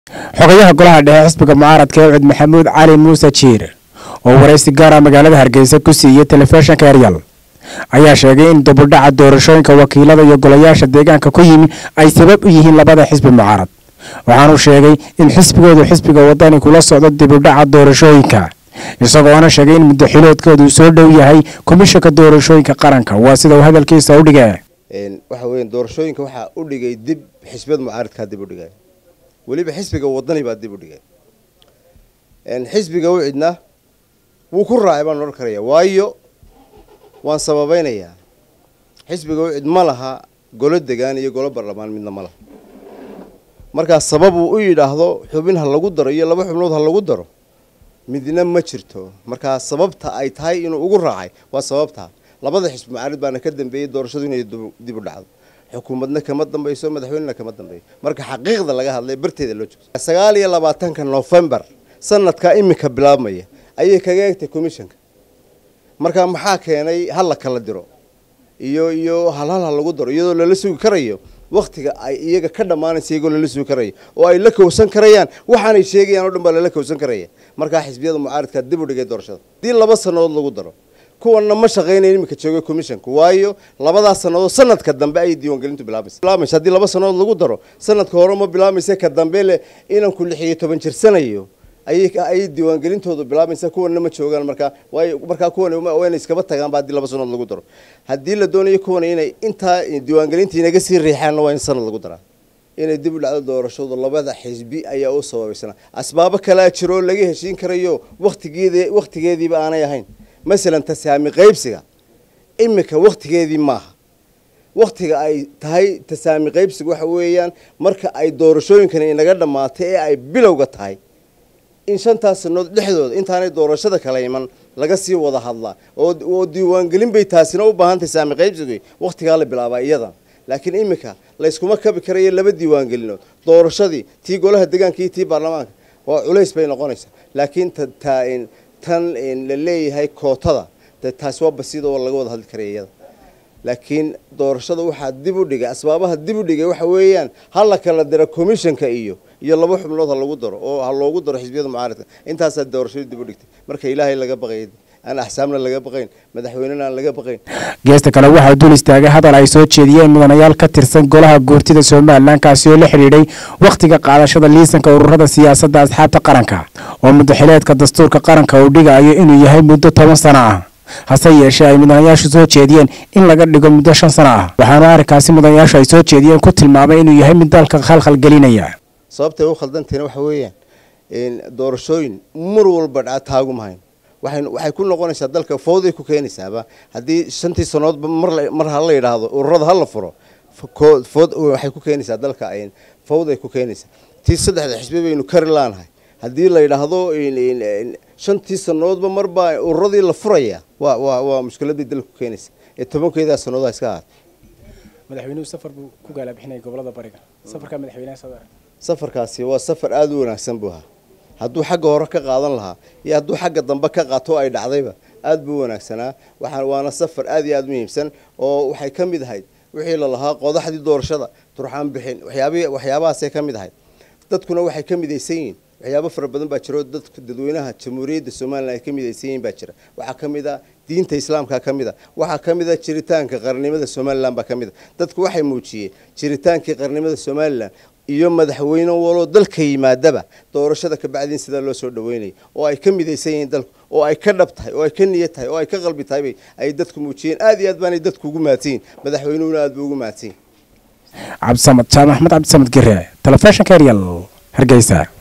xogayaha golaha dhexe xisbiga mucaaradka ewcid maxamuud cali muuse jiir oo waraysi gaara magaalada hargeysa ku siiyey telefishinka eryal ayaa sheegay in dubudhaca doorashooyinka wakiilada iyo golayaasha deegaanka ku yimi ay sabab u yihiin labada xisbi mucaarad waxaanuu sheegay in xisbigoodu xisbiga wadani kula socdo dibudhaca doorashooyinka isagoona sheegay in muddaxiloodkoodu soo dhow yahay komishanka doorashooyinka qaranka waa sida uu hadalkiisa u dhigee waxa weya doorashooyinka waxaa u dhigay dib xisbiyada mucaaradkaa dib u dhigay weliba xisbiga wadani baa dib u dhigay xisbiga ucidna wuu ku raacay baan odhan karaya waayo waan sababeynayaa xisbiga ucid ma laha golo degaan iyo golo baarlamaan midna ma laha markaa sabab uu u yidhaahdo xubin ha lagu daro iyo laba xubnood ha lagu daro midna ma jirto markaa sababta ay tahay inuu ugu raacay waa sababtaa labada xisbi mucaarid baana ka dambeeyey doorashadu inay dib u dhacdo xukuumadna kama dambayso madaxweynena kama dambeeyo marka xaqiiqda laga hadlay barteeda loo joogto sagaal iyo labaatanka novembar sanadkaa iminka bilaabmaya ayay kaga egtay commissionka marka maxaa keenay hal la kala diro iyo iyo halhal ha lagu daro iyadoo lala sugi karayo waktiga ay iyaga ka dhammaanaysa iyagoo lala sugi karayo oo ay la kowsan karayaan waxaanay sheegayaan o dhan baa lala kowsan karaya markaa xisbiyada mucaaridkaa dib u dhigay doorashada haddii laba sannadood lagu daro kuwanna ma shaqaynayn iminka jooga commissionka waayo labadaas sannadood sanadka dambe ayay diiwaangelintu bilaabaysa bilaamaysa haddii laba sannadood lagu daro sanadka hore ma bilaamaysa ka dambe le inanku lix iyo toban jirsanayo ayay ayay diiwaangelintoodu bilaabaysa kuwanna ma joogaan markaa waayo markaa kuwan wayna iskaba tagaan ba haddii laba sannadood lagu daro haddii la doonayo kuwan inay intaa diiwaangelinta inaga sii riixaanna waa in sanad lagu daraa inay dib u dhacdo doorashadu labada xisbi ayaa u sababaysana asbaabo kalaa jiro oo laga heshiin karayo waktigeed waktigeediiba aanay ahayn masalan tasaami qaybsiga iminka waktigeedii maaha waktiga ay tahay tasaami qaybsiga waxa weeyaan marka ay doorashooyinkani inaga dhammaatay ee ay bilowga tahay in shantaas sanood dhexdooda intaanay doorashada kala iman laga sii wada hadlaa oo diiwaangelin bay taasina u baahan tahay saami qaybsiga waktigaa la bilaabaa iyadan laakiin iminka layskuma kabi karayo laba diiwaangelinood doorashadii tii golaha deegaanka iyo tii baarlamaanka waa culays bay noqonaysaa laakiin tan la leeyahay kootada de taasi waa basiida oo laga wada hadli karaya iyada laakiin doorashada waxaa dib u dhigay asbaabaha dib u dhigay waxa weeyaan ha la kala diro commissionka iyo iyo laba xubnood ha lagu daro oo ha loogu daro xisbiyada mucaaradka intaasaa doorashadu dib u dhigtay marka ilaahay laga baqay aan axsaabna laga baqayn madaxweynena aan laga baqayn geesta kale waxaa dul istaagay hadal ay soo jeediyeen mudanayaal ka tirsan golaha guurtida somalilan kaasi oo la xidhiidhay wakhtiga qaadashada liisanka ururada siyaasadda asxaabta qaranka oo muddaxileedka dastuurka qaranka uu dhigayo inuu yahay muddo toban sano ah hase yeeshee ay mudanayaashu soo jeediyeen in laga dhigo muddo shan sano ah waxaana arrinkaasi mudanayaashu ay soo jeediyeen ku tilmaamay inuu yahay mid dalka khalkhal gelinaya sababtay u khaldantiina waxa weeyaan doorashooyin mar walba dhaca taagumahayn waxay waxay ku noqonaysaa dalka fawday ku keenaysaaba haddii shantii sannadoodba mar ha la yidhaahdo ururada ha la furo food waxay ku keenaysaa dalka fawday ku keenaysaa tii saddexda xisbi baynu kari laanahay haddii la yidhaahdo shantii sannadoodba marbaa ururadii la furaya waa waa waa mushkiladii dalka ku keenaysa ee tobankeedaa sannadood ha iska ahaata madaxweynuhu safar buu ku gaalabixinaya gobolada bariga safarka madaxweynaha soo safarkaasi waa safar aada u wanaagsan buu ahaa hadduu xagga hore ka qaadan lahaa iyo hadduu xagga dambe ka qaato ay dhacdayba aada buu wanaagsanaa waxaa waana safar aada iyo aada muhiimsan oo waxay ka mid ahayd wixii lalahaa qodaxdii doorashada turxaan bixin waxyaabi waxyaabahaasay ka mid ahayd dadkuna waxay ka midaysan yihiin waxyaabo fara badan baa jiro dadka dadweynaha jamhuuriyadda somalilan ay ka midaysan yihiin baa jira waxaa ka mid a diinta islaamka ka mid a waxaa ka mid a jiritaanka qarnimada somalilan baa ka mid a dadku waxay muujiyeen jiritaankii qarnimada somalilan iyo madaxweyne waloo dalka yimaadaba doorashada kabacdiin sidaa loo soo dhaweynaya oo ay ka midaysan yihiin dalku oo ay ka dhab tahay oo ay ka niyad tahay oo ay ka qalbi tahay ay dadku muujiyeen aad iyo aad baanay dadku ugu mahadsan yihin madaxweynuhuna aad buu ugu mahadsan yihin cabdisamad jaamac axmed cabdisamad gire telefishinka eryal hargeysa